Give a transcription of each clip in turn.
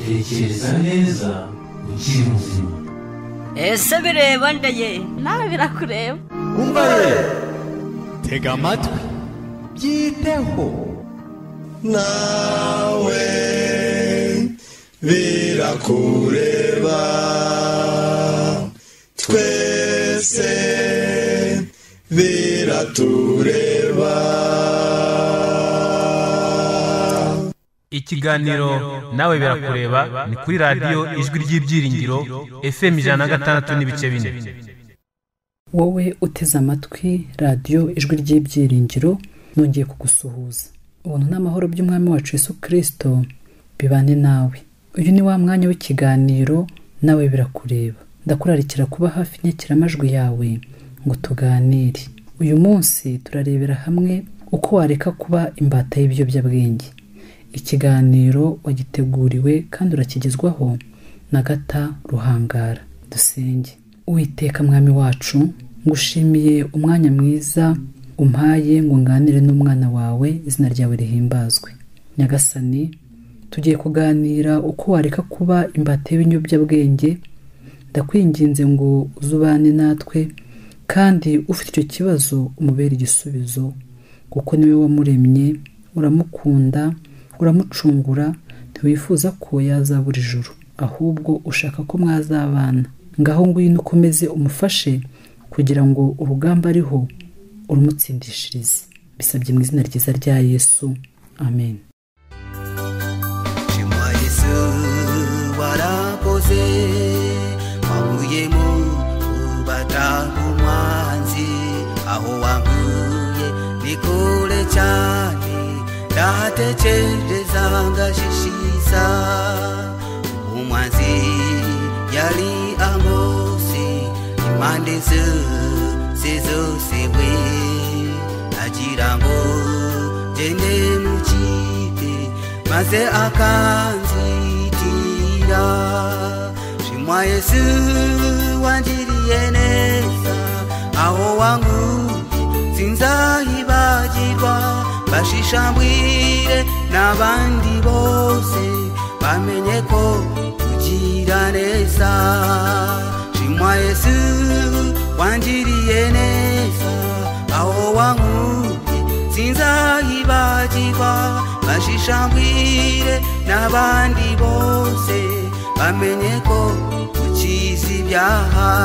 tekereza neza ukiri muzima ese bireba ndeye nawe birakureba umva ye tega amatwi byiteho nawe birakureba twese biratureba ikiganiro nawe birakureba ni kuri radiyo ijwi ry'ibyiringiro fm ijana na gatandatu n'ibice bine wowe uteze amatwi radiyo ijwi ry'ibyiringiro nongeye kugusuhuza ubuntu n'amahoro by'umwami wacu Yesu kirisito bibane nawe uyu ni wa mwanya w'ikiganiro nawe birakureba ndakurarikira kuba hafi inyekiramajwi yawe ngo tuganire uyu munsi turarebera hamwe uko wareka kuba imbata y'ibiyobyabwenge ikiganiro wagiteguriwe kandi urakigezwaho na gata ruhangara dusenge Uwiteka mwami wacu ngushimiye umwanya mwiza umpaye ngo nganire n'umwana wawe izina ryawe rihimbazwe nyagasani tugiye kuganira uko wareka kuba imbata y'ibiyobyabwenge ndakwinginze ngo uzubane natwe kandi ufite icyo kibazo umubere igisubizo kuko niwe wamuremye uramukunda uramucungura ntiwifuza ko yazabura ijuru ahubwo ushaka ko mwazabana ngaho ngwino ukomeze umufashe kugira ngo urugamba ariho urumutsindishirize bisabye mu izina ryiza rya yesu amen shimwa yesu warakoze wavuyemo ubata umwanzi aho wankuye ni kure cyane ndatekerezanga shishiza umwanzi yari amosi impande zose zose we agira ngo gende mu kipe maze akanzitira shimwa yesu wangiriye neza aho wangu sinzahibagirwa bashishambwire n'abandi bose bamenye ko ugira neza shimwa yesu wangiriye neza aho wankuye sinzayibagirwa bashishambwire n'abandi bose bamenye ko ukizi ibyaha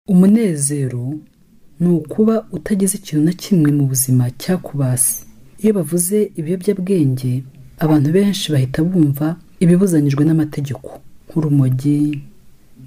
umunezero ni ukuba utagize ikintu na kimwe mu buzima cyakubase iyo bavuze ibiyobyabwenge abantu benshi bahita bumva ibibuzanyijwe n'amategeko nk'urumogi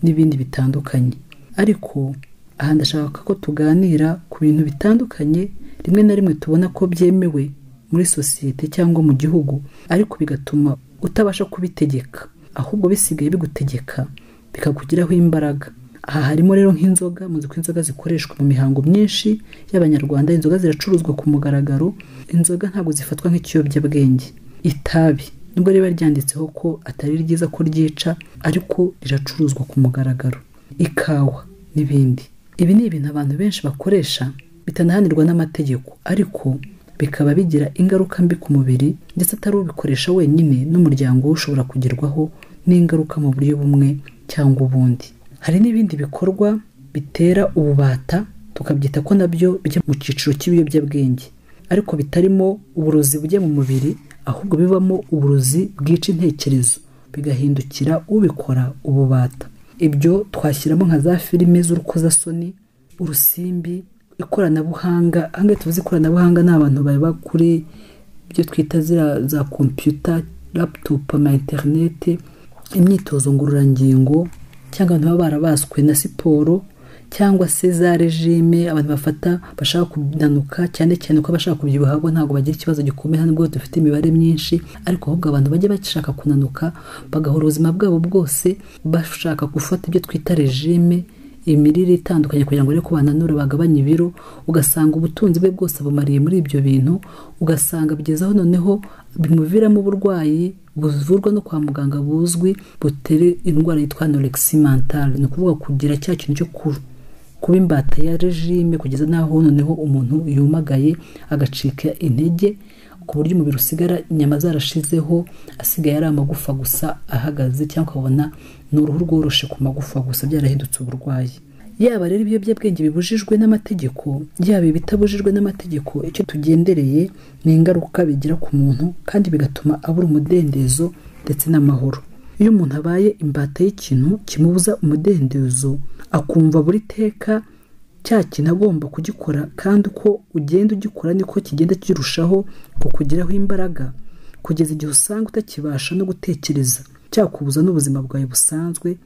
n'ibindi bitandukanye ariko aha ndashaka ko tuganira ku bintu bitandukanye rimwe na rimwe tubona ko byemewe muri sosiyete cyangwa mu gihugu ariko bigatuma utabasha kubitegeka ahubwo bisigaye bigutegeka bikakugiraho imbaraga aha harimo rero nk'inzoga muzi ko inzoga zikoreshwa mu mihango myinshi y'abanyarwanda inzoga ziracuruzwa ku mugaragaro inzoga ntabwo zifatwa nk'ikiyobyabwenge itabi nubwo riba ryanditseho ko atari ryiza ko ryica ariko riracuruzwa ku mugaragaro ikawa n'ibindi ibi ni ibintu abantu benshi bakoresha bitanahanirwa n'amategeko ariko bikaba bigira ingaruka mbi ku mubiri ndetse atari ubikoresha wenyine n'umuryango we ushobora kugerwaho n'ingaruka mu buryo bumwe cyangwa ubundi hari n'ibindi bikorwa bitera ububata tukabyita ko nabyo bijya mu cyiciro cy'ibiyobyabwenge ariko bitarimo uburozi bujya mu mubiri ahubwo bibamo uburozi bwica intekerezo bigahindukira ubikora ububata ibyo twashyiramo nka za filime z'urukozasoni urusimbi ikoranabuhanga ahangaha tuvuze ikoranabuhanga ni abantu baba kuri ibyo twita za kompiyuta laputopu ama interinete imyitozo ngororangingo cyangwa abantu baba barabaswe na siporo cyangwa se za regime abantu bafata bashaka kunanuka cyane cyane ko abashaka kubyibuha bo ntabwo bagira ikibazo gikomeye nubwo dufite imibare myinshi ariko ahubwo abantu bajya bashaka kunanuka bagahora ubuzima bwabo bwose bashaka gufata ibyo twita regime imirire itandukanye kugira ngo ariko bananure bagabanye ibiro ugasanga ubutunzi bwe bwose abumariye muri ibyo bintu ugasanga aho noneho bimuviramo uburwayi buvurwa no kwa muganga buzwi butere indwara yitwa anorexia mentale ni ukuvuga kugira cya kintu cyo kuba imbata ya regime kugeza n'aho noneho umuntu yumagaye agacika intege ku buryo umubiri usigara inyama zarashizeho asigaye ari amagufa gusa ahagaze cyangwa ukabona ni uruhu rworoshe ku magufa gusa byarahindutse uburwayi yaba rero ibiyobyabwenge bibujijwe n'amategeko yaba ibitabujijwe n'amategeko icyo tugendereye ni ingaruka bigira ku muntu kandi bigatuma abura umudendezo ndetse n'amahoro iyo umuntu abaye imbata y'ikintu kimubuza umudendezo akumva buri teka cya kintu agomba kugikora kandi uko ugenda ugikora niko kigenda kirushaho kukugeraho imbaraga kugeza igihe usanga utakibasha no gutekereza cyakubuza n'ubuzima bwawe busanzwe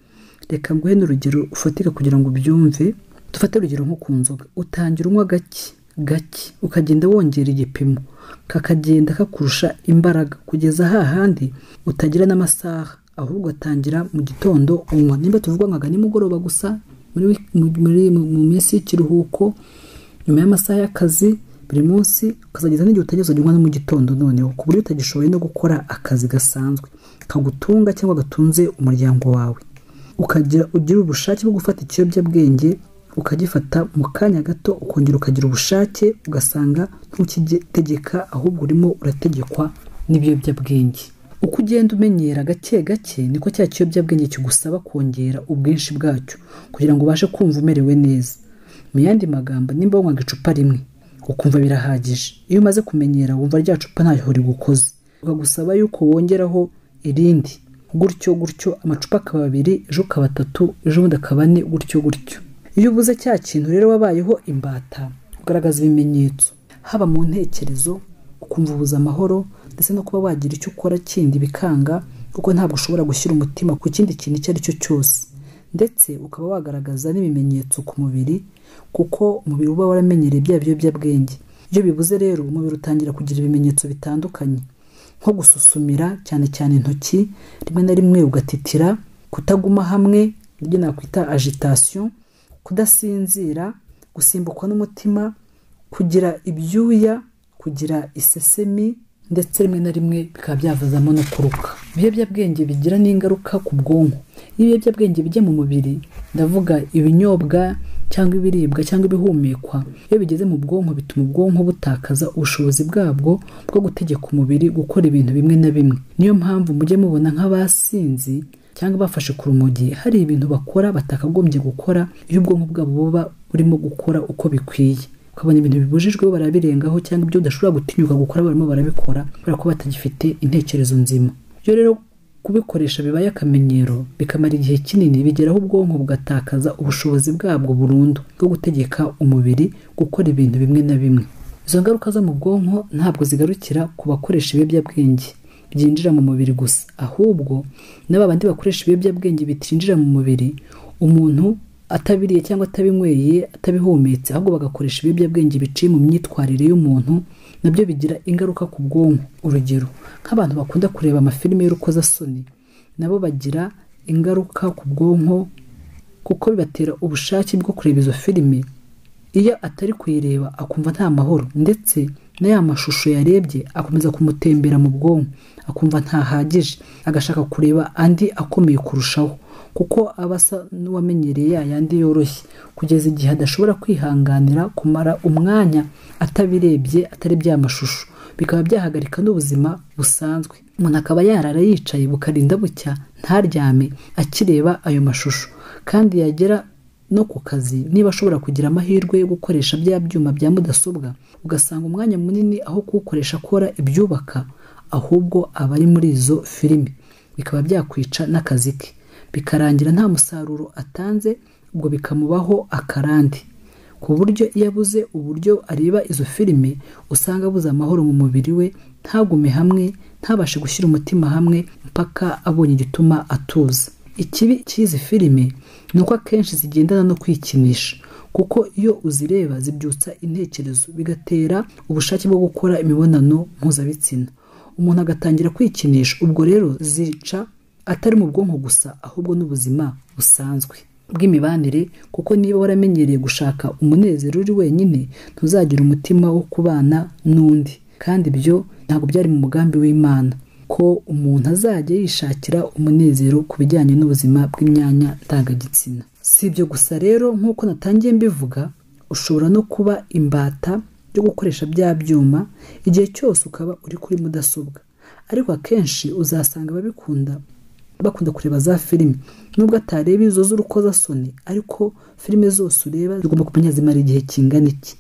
reka nguhe n'urugero ufatika kugira ngo ubyumve dufate urugero nko ku nzoga utangira unywa gake gake ukagenda wongera igipimo kakagenda kakurusha imbaraga kugeza hahandi utagira n'amasaha ahubwo atangira mu gitondo unywa nimba tuvuga nkaga nimugoroba gusa muri wik- mu- muri- mu- mu minsi y'ikiruhuko nyuma y'amasaha y'akazi buri munsi ukazageza n'igihe utageze unywa no mu gitondo noneho ku buryo utagishoboye no gukora akazi gasanzwe kagutunga cyangwa gatunze umuryango wawe ukagira ugira ubushake bwo gufata ikiyobyabwenge ukagifata mu kanya gato ukongera ukagira ubushake ugasanga ntukigitegeka ahubwo urimo urategekwa n'ibiyobyabwenge uko ugenda umenyera gake gake niko cya kiyobyabwenge kigusaba kongera ubwinshi bwacyo kugira ngo ubashe kumva umerewe neza mu yandi magambo nimba wanywaga icupa rimwe ukumva birahagije iyo umaze kumenyera wumva rya cupa ntacyo rigukoze ukagusaba yuko wongeraho irindi gutyo gutyo amacupa akaba abiri ejo ukaba atatu ejo bundi akaba ane gutyo gutyo iyo ubuze cya kintu rero wabayeho imbata ugaragaza ibimenyetso haba mu ntekerezo ukumva ubuze amahoro ndetse no kuba wagira icyo ukora kindi bikanga kuko ntabwo ushobora gushyira umutima ku kindi kintu icyo ari cyo cyose ndetse ukaba wagaragaza n'ibimenyetso ku mubiri kuko umubiri uba waramenyereye bya biyobyabwenge iyo bibuze rero umubiri utangira kugira ibimenyetso bitandukanye nko gususumira cyane cyane intoki rimwe na rimwe ugatitira kutaguma hamwe ibyo nakwita agitasiyo kudasinzira gusimbukwa n'umutima kugira ibyuya kugira isesemi ndetse rimwe na rimwe bikaba byavuzamo no kuruka ibiyobyabwenge bigira n'ingaruka ku bwonko iyo ibiyobyabwenge bijya mu mubiri ndavuga ibinyobwa cyangwa ibiribwa cyangwa ibihumekwa iyo bigeze mu bwonko bituma ubwonko butakaza ubushobozi bwabwo bwo gutegeka umubiri gukora ibintu bimwe na bimwe niyo mpamvu mujye mubona nk'abasinzi cyangwa bafashe ku rumogi hari ibintu bakora batakagombye gukora iyo ubwonko bwabo buba burimo gukora uko bikwiye ukabona ibintu bibujijweho barabirengaho cyangwa ibyo udashobora gutinyuka gukora barimo barabikora kubera ko batagifite intekerezo nzima iyo rero kubikoresha bibaye akamenyero bikamara igihe kinini bigeraho ubwonko bugatakaza ubushobozi bwabwo burundu bwo gutegeka umubiri gukora ibintu bimwe na bimwe izo ngaruka zo mu bwonko ntabwo zigarukira ku bakoresha ibiyobyabwenge byinjira mu mubiri gusa ahubwo n'aba bandi bakoresha ibiyobyabwenge bitinjira mu mubiri umuntu atabiriye cyangwa atabinyweye atabihumetse ahubwo bagakoresha ibiyobyabwenge biciye mu myitwarire y'umuntu nabyo bigira ingaruka ku bwonko urugero nk'abantu bakunda kureba amafilime y'urukozasoni nabo bagira ingaruka ku bwonko kuko bibatera ubushake bwo kureba izo filime iyo atari kuyireba akumva nta mahoro ndetse na ya mashusho yarebye akomeza kumutembera mu bwonko akumva ntahagije agashaka kureba andi akomeye kurushaho kuko aba asa n'uwamenyereye ya yandi yoroshye kugeza igihe adashobora kwihanganira kumara umwanya atabirebye atarebye ya mashusho bikaba byahagarika n'ubuzima busanzwe umuntu akaba yarara yicaye bukarinda bucya ntaryame akireba ayo mashusho kandi yagera no ku kazi niba ashobora kugira amahirwe yo gukoresha bya byuma bya mudasobwa ugasanga umwanya munini aho kuwukoresha akora ibyubaka ahubwo aba ari muri izo filimi bikaba byakwica n'akazi ke bikarangira nta musaruro atanze ubwo bikamubaho akarande ku buryo iyo abuze uburyo areba izo filime usanga abuze amahoro mu mubiri we ntagume hamwe ntabashe gushyira umutima hamwe mpaka abonye igituma atuza ikibi cy'izi filime ni uko akenshi zigendana no kwikinisha kuko iyo uzireba zibyutsa intekerezo bigatera ubushake bwo gukora imibonano mpuzabitsina umuntu agatangira kwikinisha ubwo rero zica atari mu bwonko gusa ahubwo n'ubuzima busanzwe bw'imibanire kuko niba waramenyereye gushaka umunezero uri wenyine ntuzagira umutima wo kubana n'undi kandi ibyo ntabwo byari mu mugambi w'imana ko umuntu azajya yishakira umunezero ku bijyanye n'ubuzima bw'imyanya ndangagitsina si ibyo gusa rero nk'uko natangiye mbivuga ushobora no kuba imbata yo gukoresha bya byuma igihe cyose ukaba uri kuri mudasobwa ariko akenshi uzasanga ababikunda bakunda kureba za filime nubwo atareba izo z'urukozasoni ariko filime zose ureba zigomba kumenya zimara igihe kingana iki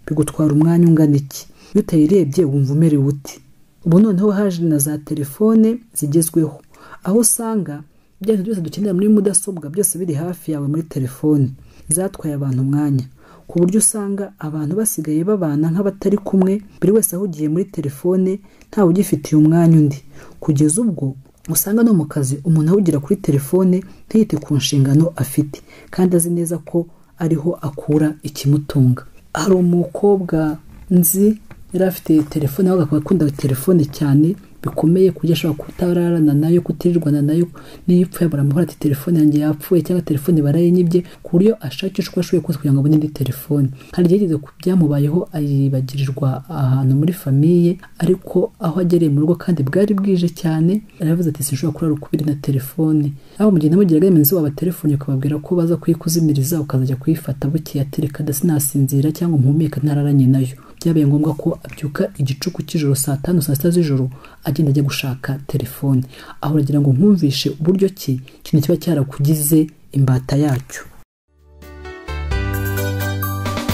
bigutwara umwanya ungana iki iyo utayirebye wumva umerewe uti ubu noneho haje na za telefone zigezweho aho usanga ibyo byose dukenera muri mudasobwa byose biri hafi yawe muri telefone zatwaye abantu umwanya ku buryo usanga abantu basigaye babana nk'abatari kumwe buri wese ahugiye muri telefone ntawe ugifitiye umwanya undi kugeza ubwo usanga no mu kazi umuntu ahugira kuri telefone ntiyite ku nshingano afite kandi azi neza ko ariho akura ikimutunga hari umukobwa nzi yari afite telefone ahubwo akaba akunda telefone cyane bikomeye ku buryo ashobora kutararana nayo kutirirwana nayo niyo ipfuye baramuhora ati telefone yanjye yapfuye cyangwa telefone barayinyibye ku buryo ashakisha uko ashoboye kose kugira ngo abone indi telefone hari igihe yigeze ku byamubayeho ayibagirirwa ahantu muri famiye ariko aho agereye mu rugo kandi bwari bwije cyane aravuze ati sinshobora kurara ukubiri na telefone aho mu gihe namugiraga remezo wabatelefone ukababwira ko baza kuyikuzimiriza ukazajya kuyifata bukeye ati reka ndasinasinzira cyangwa umuhumeka ntararanye nayo byabaye ngombwa ko abyuka igicuku cy'ijoro saa tanu saa sita z'ijoro agenda ajya gushaka telefone aho uragira ngo nkumvishe uburyo ki ikintu kiba cyarakugize imbata yacyo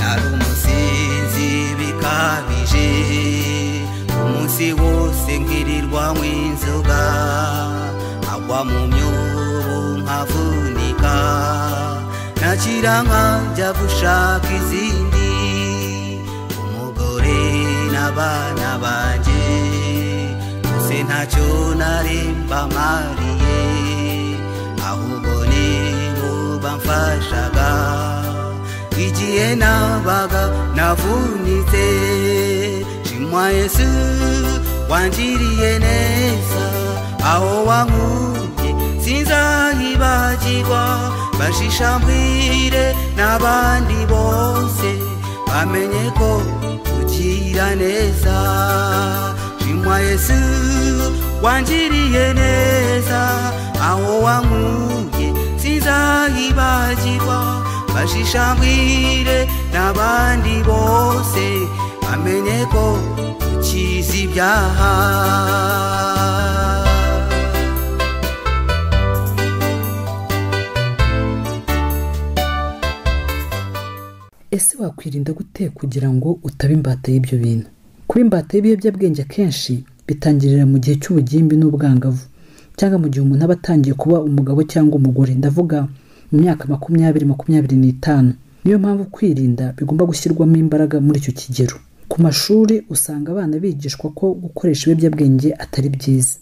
nari umusinzi bikabije umunsi wose ngirirwa w'inzoga agwa mu myobo nkavunika nakira nkajya gushaka izindi umugore n'abana banjye gusa ntacyo naremba mariye ahubwo nibo bamfashaga igihe nabaga navunitse shimwa yesu wangiriye neza aho wankuye sinzayibagirwa bashisha mbwire n'abandi bose bamenye ko ugira neza shimwa yesu wangiriye neza aho wankuye sinzayibagirwa bashishambwire n'abandi bose bamenye ko ukizi ibyaha ese wakwirinda gute kugira ngo utaba imbata y'ibyo bintu kuba imbata y'ibiyobyabwenge akenshi bitangirira mu gihe cy'ubugimbi n'ubwangavu cyangwa mu gihe umuntu aba atangiye kuba umugabo cyangwa umugore ndavuga mu myaka makumyabiri makumyabiri n'itanu niyo mpamvu kwirinda bigomba gushyirwamo imbaraga muri icyo kigero ku mashuri usanga abana bigishwa ko gukoresha ibiyobyabwenge atari byiza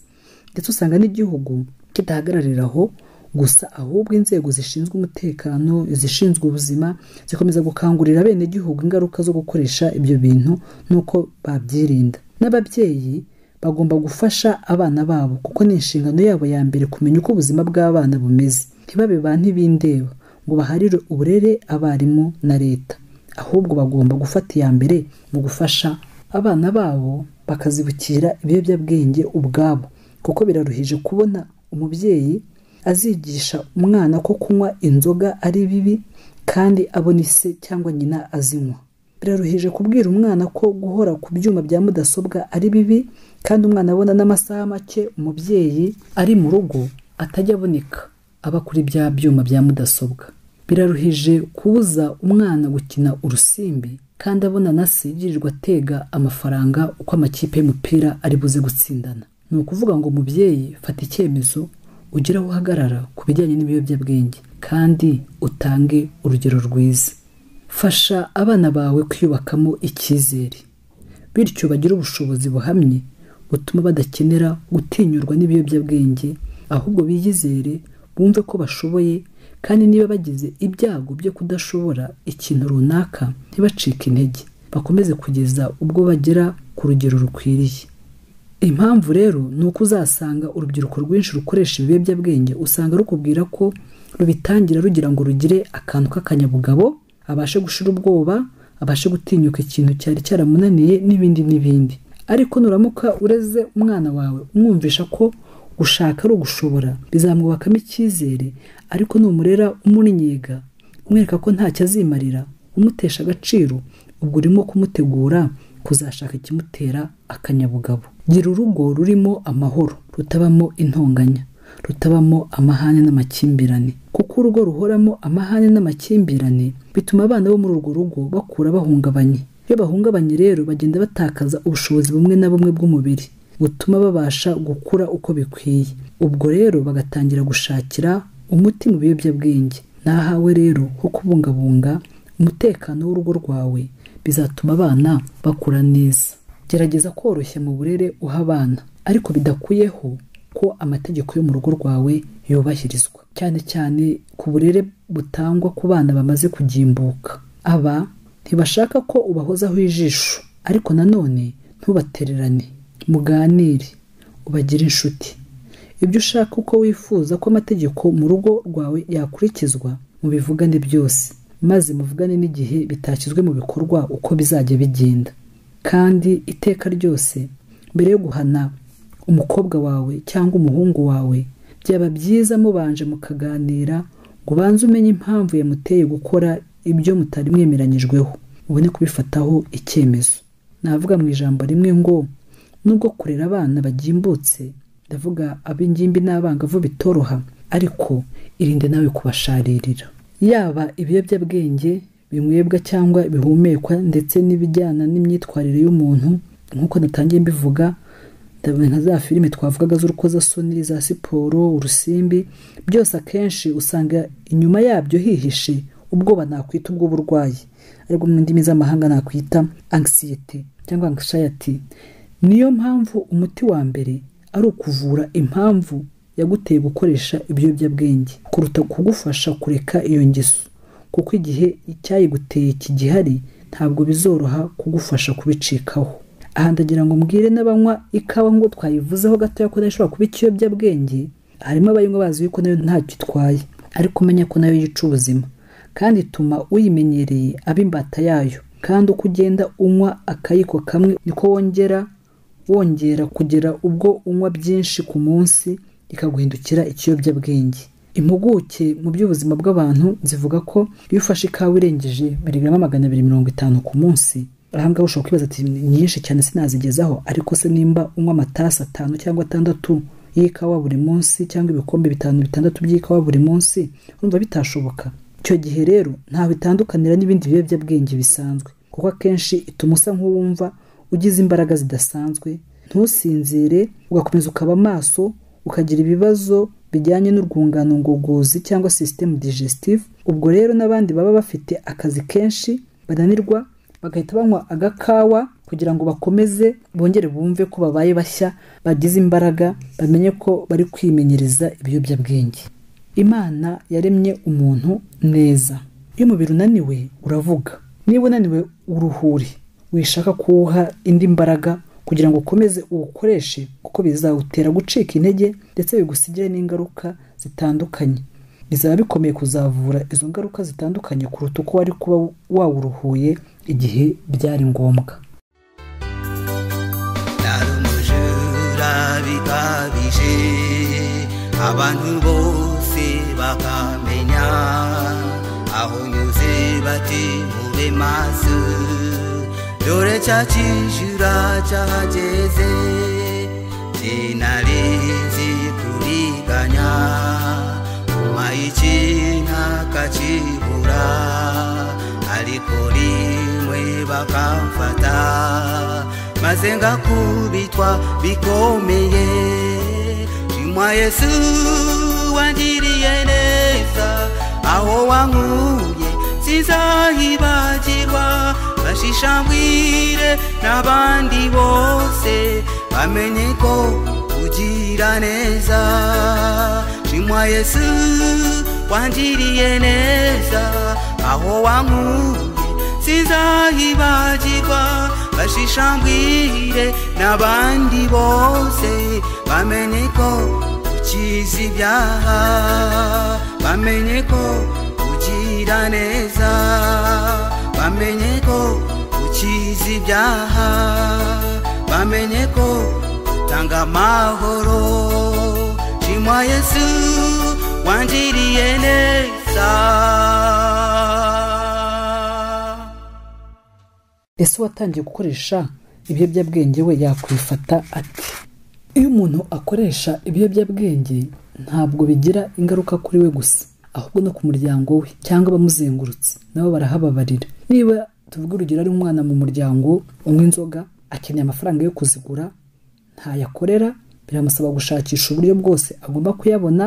ndetse usanga n'igihugu kidahagararira aho gusa ahubwo inzego zishinzwe umutekano izishinzwe ubuzima zikomeza gukangurira abenegihugu ingaruka zo gukoresha ibyo bintu n'uko babyirinda n'ababyeyi bagomba gufasha abana babo kuko ni inshingano yabo ya mbere kumenya uko ubuzima bw'abana bumeze ntibabe ba ntibindeba ngo baharire uburere abarimu na leta ahubwo bagomba gufata iya mbere mu gufasha abana babo bakazibukira ibiyobyabwenge ubwabo kuko biraruhije kubona umubyeyi azigisha umwana ko kunywa inzoga ari bibi kandi abona ise cyangwa nyina azinywa biraruhije kubwira umwana ko guhora ku byuma bya mudasobwa ari bibi kandi umwana abona n'amasaha make umubyeyi ari mu rugo atajya aboneka aba kuri bya byuma bya mudasobwa biraruhije kubuza umwana gukina urusimbi kandi abona nasi yirirwa atega amafaranga uko amakipe y'umupira ari buze gutsindana ni ukuvuga ngo mubyeyi fata icyemezo ugire aho uhagarara ku bijyanye n'ibiyobyabwenge kandi utange urugero rwiza fasha abana bawe kwiyubakamo icyizere bityo bagire ubushobozi buhamye butuma badakenera gutinyurwa n'ibiyobyabwenge ahubwo biyizere bumve ko bashoboye kandi niba bagize ibyago byo kudashobora ikintu runaka ntibacike intege bakomeze kugeza ubwo bagera ku rugero rukwiriye impamvu rero ni uko uzasanga urubyiruko rwinshi rukoresha ibiyobyabwenge usanga rukubwira ko rubitangira rugira ngo rugire akantu k'akanyabugabo abashe gushira ubwoba abashe gutinyuka ikintu cyari cyaramunaniye n'ibindi n'ibindi ariko nuramuka ureze umwana wawe umwumvisha ko gushaka ari ugushobora bizamwubakamo icyizere ariko numurera umunyega umwereka ko ntacyo azimarira umutesha agaciro ubwo urimo kumutegura kuzashaka ikimutera akanyabugabo gira urugo rurimo amahoro rutabamo intonganya rutabamo amahane n'amakimbirane kuko urugo ruhoramo amahane n'amakimbirane bituma abana bo muri urwo rugo bakura bahungabanye iyo bahungabanye rero bagenda batakaza ubushobozi bumwe na bumwe bw'umubiri butuma babasha gukura uko bikwiye ubwo rero bagatangira gushakira umuti mu biyobyabwenge nahawe rero ho kubungabunga umutekano w'urugo rwawe bizatuma abana bakura neza gerageza koroshya mu burere uha abana ariko bidakuyeho ko amategeko yo mu rugo rwawe yubahirizwa cyane cyane ku burere butangwa ku bana bamaze kugimbuka aba ntibashaka ko ubahozaho ijisho ariko nanone ntubatererane muganire ubagire inshuti ibyo ushaka uko wifuza ko amategeko mu rugo rwawe yakurikizwa mubivugane byose maze muvugane n'igihe bitashyizwe mu bikorwa uko bizajya bigenda kandi iteka ryose mbere yo guhana umukobwa wawe cyangwa umuhungu wawe byaba byiza mubanje mukaganira ngo ubanze umenye impamvu yamuteye gukora ibyo mutari mwemeranyijweho ubone kubifataho icyemezo navuga mu ijambo rimwe ngo nubwo kurera abana bagimbutse ndavuga ab'ingimbi n'abangavu bitoroha ariko irinde nawe kubasharirira yaba ibiyobyabwenge binywebwa cyangwa bihumekwa ndetse n'ibijyana n'imyitwarire y'umuntu nk'uko natangiye mbivuga ndabona nka za filime twavugaga z'urukozasoni za siporo urusimbi byose akenshi usanga inyuma yabyo hihishe ubwoba nakwita ubw'uburwayi aribwo mu ndimi z'amahanga nakwita angisiyete cyangwa angishayati niyo mpamvu umuti wa mbere ari ukuvura impamvu yaguteye gukoresha ibiyobyabwenge kuruta kugufasha kureka iyo ngeso kuko igihe icyayiguteye kigihari ntabwo bizoroha kugufasha kubicikaho aha ndagira ngo mbwire n'abanywa ikawa ngo twayivuzeho gatoya ko nayo ishobora kuba ikiyobyabwenge harimo abayinywa bazi yuko nayo ntacyo itwaye ariko umenya ko nayo yica ubuzima kandi ituma uyimenyereye aba imbata yayo kandi uko ugenda unywa akayiko kamwe niko wongera wongera kugera ubwo unywa byinshi ku munsi ikaguhindukira ikiyobyabwenge impuguke mu by'ubuzima bw'abantu zivuga ko iyo ufashe ikawa irengeje miligarama magana abiri mirongo itanu ku munsi ahangaha ushobora kwibaza ati nyinshi cyane sinazigezaho ariko se nimba unywa amatasi atanu cyangwa atandatu y'ikawa buri munsi cyangwa ibikombe bitanu bitandatu by'ikawa buri munsi urumva bitashoboka icyo gihe rero ntawe itandukanira n'ibindi biyobyabwenge bisanzwe kuko akenshi ituma usa nk'uwumva ugize imbaraga zidasanzwe ntusinzire ugakomeza ukaba amaso ukagira ibibazo bijyanye n'urwungano ngogozi cyangwa sisitemu digestive ubwo rero n'abandi baba bafite akazi kenshi bananirwa bagahita banywa agakawa kugira ngo bakomeze bongere bumve ko babaye bashya bagize imbaraga bamenye ko bari kwimenyereza ibiyobyabwenge imana yaremye umuntu neza iyo umubiri unaniwe uravuga niba unaniwe uruhure wishaka kuwuha indi mbaraga kugira ngo ukomeze uwukoreshe kuko bizawutera gucika intege ndetse bigusigire n'ingaruka zitandukanye bizaba bikomeye kuzavura izo ngaruka zitandukanye kuruta uko wari kuba wawuruhuye igihe byari ngombwa nari umujura bikabije abantu bose bakamenya aho nyuze bati mube maso dore cya kijura cyageze sinarizi kuriganya kuma ikintu akakibura ariko rimwe bakamfata maze ngakubitwa bikomeye shimwa yesu wangiriye neza aho wankuye sinzahibagirwa bashishambwire n'abandi bose bamenye ko ugira neza shimwa yesu wangiriye neza aho wankuye sinzahibagirwa bashishambwire n'abandi bose bamenye ko ukizi ibyaha bamenye ko ugira neza bamenye ko ukizi ibyaha bamenye bamenye ko tanga amahoro shimwa yesu wangiriye neza ese uwatangiye gukoresha ibiyobyabwenge we yakwifata ate iyo umuntu akoresha ibiyobyabwenge ntabwo bigira ingaruka kuri we gusa ahubwo no ku muryango we cyangwa abamuzengurutse nabo barahababarira niba tuvuga urugero ari umwana mu muryango unywa inzoga akeneye amafaranga yo kuzigura ntayakorera biramusaba gushakisha uburyo bwose agomba kuyabona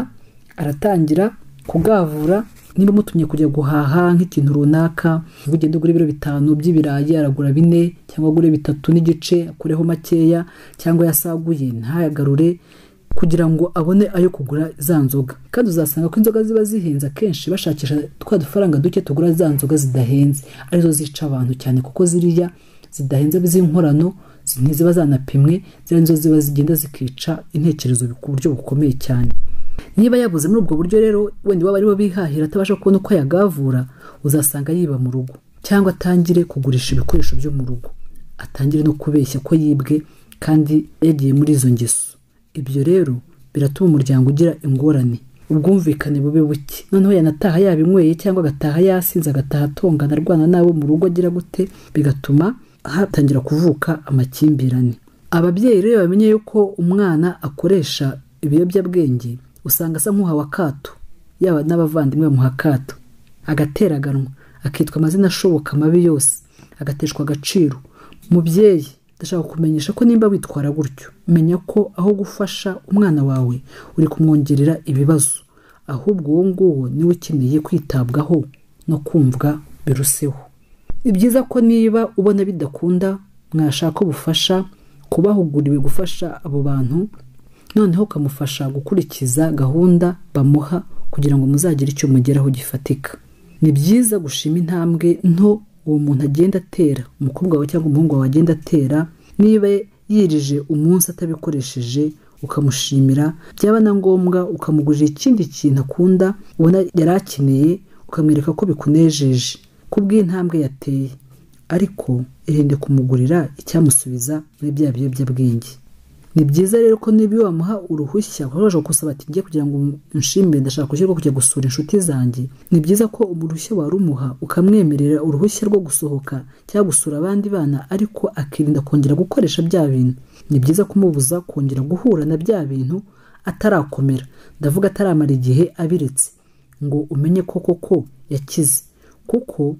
aratangira kugavura niba amutumye kujya guhaha nk'ikintu runaka ngo ugende ugure ibiro bitanu by'ibirayi aragura bine cyangwa agure bitatu n'igice akureho makeya cyangwa yasaguye ntayagarure kugira ngo abone ayo kugura za nzoga kandi uzasanga ko inzoga ziba zihenze akenshi bashakisha twa dufaranga duke tugura za nzoga zidahenze arizo zica abantu cyane kuko ziriya zidahenze z'inkorano ntiziba zanapimwe ziriya nizo ziba zigenda zikica intekerezo ku buryo bukomeye cyane niba yabuze muri ubwo buryo rero wenda waba aribo bihahira atabasha kubona uko yagavura uzasanga yiba mu rugo cyangwa atangire kugurisha ibikoresho byo mu rugo atangire no kubeshya ko yibwe kandi yagiye muri izo ngeso ibyo rero biratuma umuryango ugira ingorane ubwumvikane bube buke noneho yanataha yabinyweye cyangwa agataha yasinze agataha atongana arwana n'abo mu rugo agira gute bigatuma hatangira kuvuka amakimbirane ababyeyi rero iyo bamenye yuko umwana akoresha ibiyobyabwenge usanga asa nk'uhawe akato yaba n'abavandimwe bamuha akato agateraganwa akitwa amazina ashoboka mabi yose agateshwa agaciro mubyeyi ndashaka kumenyesha ko nimba witwara gutyo menya ko aho gufasha umwana wawe uri kumwongerera ibibazo ahubwo uwo nguwo niwe ukeneye kwitabwaho no kumvwa biruseho ni byiza ko niba ubona bidakunda mwashaka ubufasha kubahuguriwe gufasha abo bantu noneho ukamufasha gukurikiza gahunda bamuha kugira ngo muzagire icyo mugeraho gifatika ni byiza gushima intambwe nto uwo muntu agenda atera umukobwa wawe cyangwa umuhungu wawe agenda atera niba yirije umunsi atabikoresheje ukamushimira byaba na ngombwa ukamugurira ikindi kintu akunda ubona yari akeneye ukamwereka ko bikunejeje ku bw'intambwe yateye ariko irinde kumugurira icyamusubiza muri bya biyobyabwenge ni byiza rero ko niba iyo wamuha uruhushya ushobora gusaba ati ngiye kugira ngo unshimire ndashaka gushyirwa kujya gusura inshuti zanjye ni byiza ko uruhushya warumuha ukamwemerera uruhushya rwo gusohoka cyangwa gusura abandi bana ariko akirinda kongera gukoresha bya bintu ni byiza kumubuza kongera guhura na bya bintu atarakomera ndavuga ataramara igihe abiretse ngo umenye ko koko yakize kuko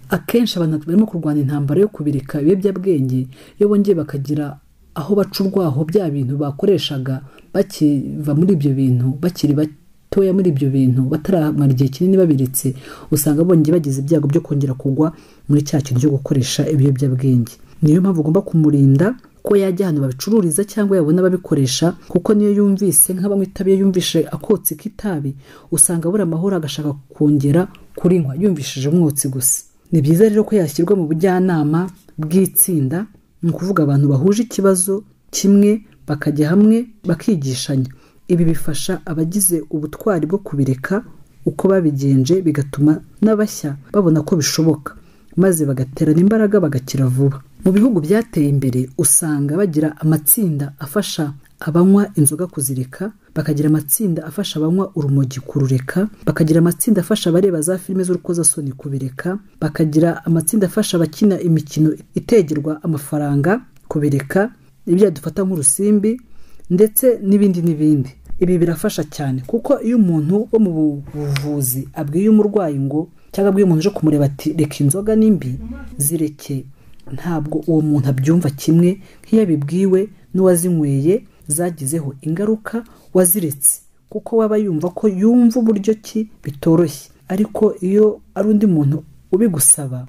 akenshi abantu barimo kurwana intambara yo kubireka ibiyobyabwenge iyo bongeye bakagira aho baca urwaho bya bintu bakoreshaga bakiva muri ibyo bintu bakiri batoya muri ibyo bintu bataramara igihe kinini babiretse usanga bongeye bagize ibyago byo kongera kugwa muri cya kintu cyo gukoresha ibiyobyabwenge niyo mpamvu ugomba kumurinda ko yajya ahantu babicururiza cyangwa yabona ababikoresha kuko niyo yumvise nk'abanywa itabi iyo yumvise akotsi k'itabi usanga abura amahoro agashaka kongera kurinywa yumvishije umwotsi gusa ni byiza rero ko yashyirwa mu bujyanama bw'itsinda ni ukuvuga abantu bahuje ikibazo kimwe bakajya hamwe bakigishanya ibi bifasha abagize ubutwari bwo kubireka uko babigenje bigatuma n'abashya babona ko bishoboka maze bagaterana imbaraga bagakira vuba mu bihugu byateye imbere usanga bagira amatsinda afasha abanywa inzoga kuzireka bakagira amatsinda afasha abanywa urumogi kurureka bakagira amatsinda afasha abareba za filime z'urukozasoni kubireka bakagira amatsinda afasha abakina imikino itegerwa amafaranga kubireka ibyo dufata nk'urusimbi ndetse n'ibindi n'ibindi ibi birafasha cyane kuko iyo umuntu wo mu buvuzi abwiye umurwayi ngo cyangwa abwiye umuntu uje kumureba ati reka inzoga n'imbi zireke ntabwo uwo muntu abyumva kimwe nk'iyo abibwiwe n'uwazinyweye zagizeho ingaruka waziretse kuko waba yumva ko yumva uburyo ki bitoroshye ariko iyo ari undi muntu ubigusaba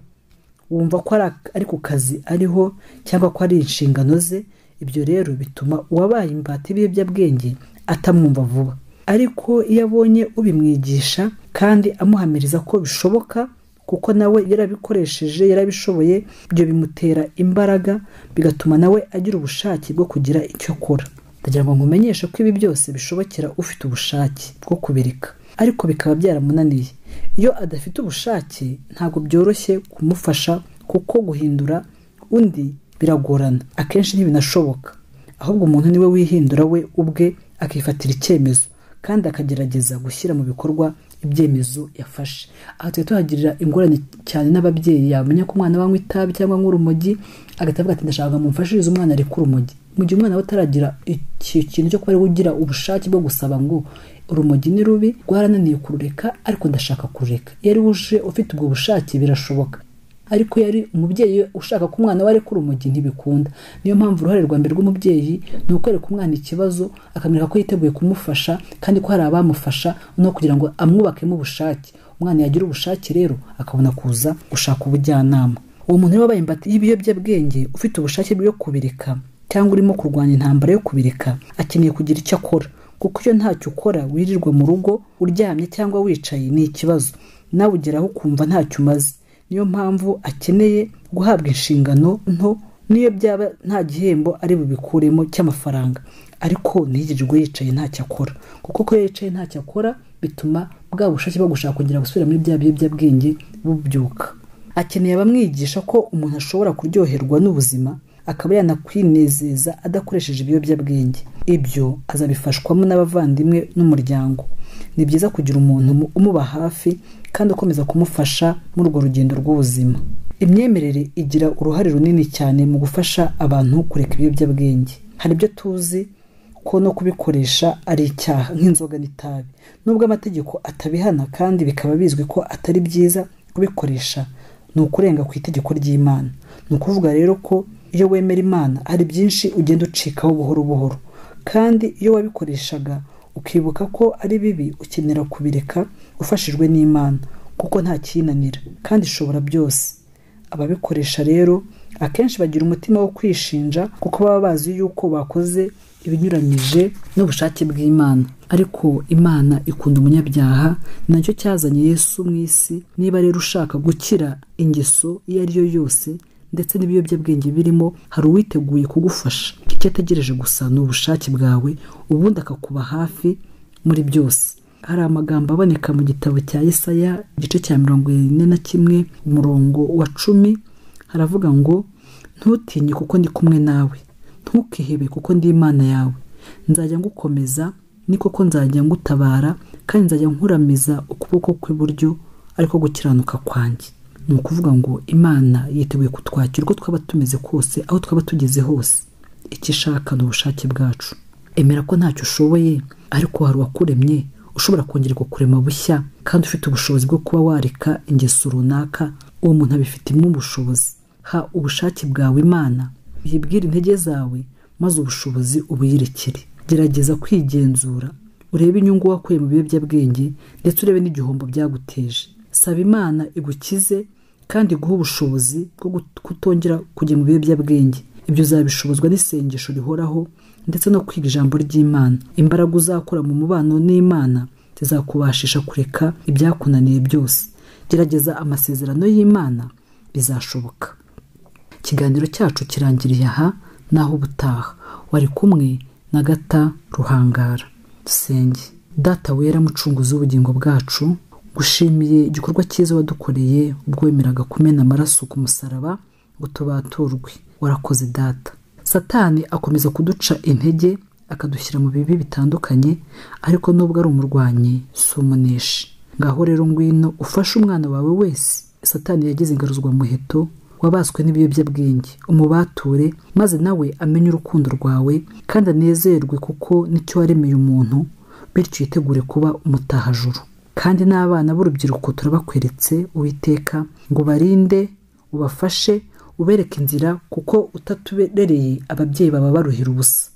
wumva ko ari ku kazi ariho cyangwa ko ari inshingano ze ibyo rero bituma uwabaye imbata ibiyobyabwenge atamwumva vuba ariko iyo abonye ubimwigisha kandi amuhamiriza ko bishoboka kuko nawe yarabikoresheje yarabishoboye ibyo bimutera imbaraga bigatuma nawe agira ubushake bwo kugira icyo akora ndagira ngo nkumenyeshe ko ibi byose bishobokera ufite ubushake bwo kubireka ariko bikaba byaramunaniye iyo adafite ubushake ntabwo byoroshye kumufasha kuko guhindura undi biragorana akenshi ntibinashoboka ahubwo umuntu niwe wihindura we ubwe akifatira icyemezo kandi akagerageza gushyira mu bikorwa ibyemezo yafashe aha tuba tuhagirira ingorane cyane n'ababyeyi yamenya ko umwana banywa itabi cyangwa anywa urumogi agahita avuga ati ndashaka mumfashirize umwana areke urumogi mu gihe umwana we ataragira iki kintu cyo kuba ari we ugira ubushake bwo gusaba ngo urumogi ni rubi rwarananiye kurureka ariko ndashaka kurureka iyo ari we uje ufite ubwo bushake birashoboka ariko yari umubyeyi ushaka ko umwana we areka urumogi ntibikunda niyo mpamvu uruhare rwa mbere rw'umubyeyi ni ukwereka umwana ikibazo akamwereka ko yiteguye kumufasha kandi ko hari abamufasha no kugira ngo amwubakemo ubushake umwana yagira ubushake rero akabona kuza gushaka ubujyanama uwo muntu rero wabaye imbata y'ibiyobyabwenge ufite ubushake bwo kubireka cyangwa urimo kurwanya intambara yo kubireka akeneye kugira icyo akora kuko iyo ntacyo ukora wirirwa mu rugo uryamye cyangwa wicaye ni ikibazo nawe ugeraho ukumva ntacyo umaze niyo mpamvu akeneye guhabwa inshingano nto n'iyo byaba nta gihembo ari bubikuremo cy'amafaranga ariko ntiyirirwe yicaye ntacyo akora kuko ko yicaye ntacyo akora bituma bwa bushake bwo gushaka kongera gusubira muri bya biyobyabwenge bubyuka akeneye abamwigisha ko umuntu ashobora kuryoherwa n'ubuzima akaba yanakwinezeza adakoresheje ibiyobyabwenge ibyo azabifashwamo n'abavandimwe n'umuryango ni byiza kugira umuntu umuba hafi kandi ukomeza kumufasha muri urwo rugendo rw'ubuzima imyemerere igira uruhare runini cyane mu gufasha abantu kureka ibiyobyabwenge hari ibyo tuzi ko no kubikoresha ari icyaha nk'inzoga n'itabi nubwo amategeko atabihana kandi bikaba bizwi ko atari byiza kubikoresha ni ukurenga ku itegeko ry'imana ni ukuvuga rero ko iyo wemera imana hari byinshi ugenda ucikaho buhoro buhoro kandi iyo wabikoreshaga ukibuka ko ari bibi ukenera kubireka ufashijwe n'imana kuko nta kinanira kandi ishobora byose ababikoresha rero akenshi bagira umutima wo kwishinja kuko baba bazi yuko bakoze ibinyuranyije n'ubushake bw'imana ariko imana ikunda umunyabyaha nacyo cyazanye Yesu mu isi niba rero ushaka gukira ingeso iyo ari yo yose ndetse n'ibiyobyabwenge birimo hari uwiteguye kugufasha icyo ategereje gusa ni ubushake bwawe ubundi akakuba hafi muri byose hari amagambo aboneka mu gitabo cya Yesaya igice cya mirongo ine na kimwe umurongo wa cumi haravuga ngo ntutinye kuko ndi kumwe nawe ntukihebe kuko ndi imana yawe nzajya ngukomeza ni koko nzajya ngutabara kandi nzajya nkuramiza ukuboko kw'iburyo ariko gukiranuka kwanjye ni ukuvuga ngo imana yiteguye kutwakira uko twaba tumeze kose aho twaba tugeze hose icyo ishaka ni ubushake bwacu emera ko ntacyo ushoboye ariko hari uwakuremye ushobora kongera kukurema bushya kandi ufite ubushobozi bwo kuba wareka ingeso runaka uwo muntu abifitemo ubushobozi ha ubushake bwawe imana yibwire intege zawe maze ubushobozi ubuyirekere gerageza kwigenzura urebe inyungu wakuye mu biyobyabwenge ndetse urebe n'igihombo byaguteje saba imana igukize kandi guha ubushobozi bwo kutongera kujya mu biyobyabwenge ibyo uzabishobozwa n'isengesho rihoraho ndetse no kwiga ijambo ry'imana imbaraga uzakora mu mubano n'imana zizakubashisha kureka ibyakunaniye byose gerageza amasezerano y'imana bizashoboka ikiganiro cyacu kirangiriye aha naho ubutaha wari kumwe na gata ruhangara dusenge data wera mucunguzi w'ubugingo bwacu gushimiye igikorwa cyiza wadukoreye ubwo wemeraga kumena amaraso ku musaraba ngo tubaturwe warakoze data satani akomeza kuduca intege akadushyira mu bibi bitandukanye ariko nubwo ari umurwanyi si umuneshi ngaho rero ngwino ufashe umwana wawe wese satani yagize ingaruzwa muheto wabaswe n'ibiyobyabwenge umubature maze nawe amenye urukundo rwawe kandi anezerwe kuko nicyo waremeye umuntu bityo yitegure kuba umutahajuru kandi n'abana b'urubyiruko turabakweretse uwiteka ngo ubarinde ubafashe ubereke inzira kuko utatubereye ababyeyi baba baruhira ubusa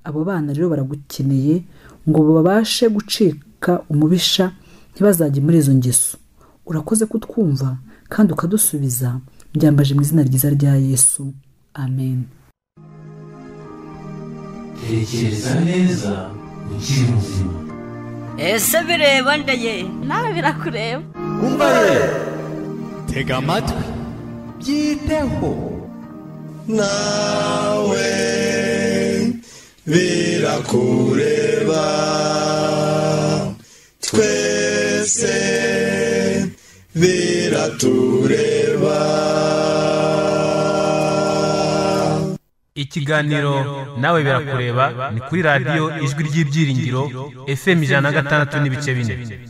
abo bana rero baragukeneye ngo babashe gucika umubisha ntibazajye muri izo ngeso urakoze kutwumva kandi ukadusubiza byambaje mu izina ryiza rya yesu amen tekereza neza ukiri muzima ese bireba ndaye nawe birakureba umva ye tega amatwi byiteho nawe birakureba twese biratureba ikiganiro nawe birakureba ni kuri radiyo ijwi ry'ibyiringiro fm ijana na gatandatu n'ibice bine